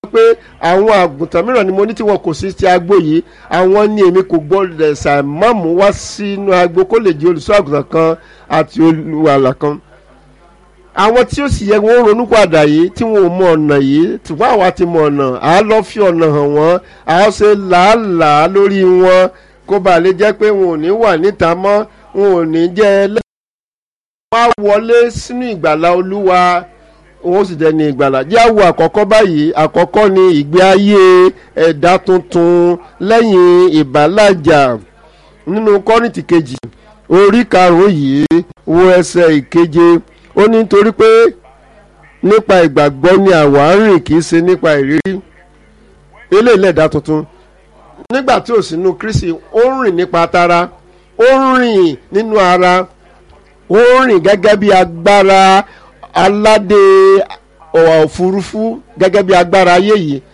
pé àwọn àgùntàn mìíràn ni mo ní tí wọn kò sí ti agbo yìí àwọn ni èmi kò gbọ́dọ̀ ṣàmọ́mú wá sínú agbo kó lè jẹ́ olùṣọ́ àgùntàn kan àti olùwàlà kan àwọn tí ó sì yẹ wọn ronú padà yìí tí wọn ò mọ ọ̀nà yìí ṣùgbọ́n àwa ti mọ ọ̀nà à á lọ fi ọ̀nà hàn wọ́n à á ṣe làálàá lórí wọn kó bàa lè jẹ́ pé wọn ò ní wà níta mọ́ wọn ò ní jẹ́ ẹlẹ́ wọ́n á wọlé sínú ìgbàlá olúwa wọ́n sì dẹni ìgbàlá jẹ́ àwọ̀ àkọ́kọ́ báyìí àkọ́kọ́ ni ìgbé ayé ẹ̀dá tuntun lẹ́yìn ìbálàjà nínú kọ́rìntì kejì orí karùn-ún yìí wo ẹsẹ̀ ìkeje ó ní nítorí pé nípa ìgbàgbọ́ ni àwa ń rìn kì í ṣe nípa ìrírí eléyìí lẹ̀dá tuntun nígbà tí ò sínú kristi ó ń rìn nípa tara ó ń rìn nínú ara ó ń rìn gẹ́gẹ́ bí agbára aládé ọ̀wà òfurufú gẹ́gẹ́ bí agbára ayé yìí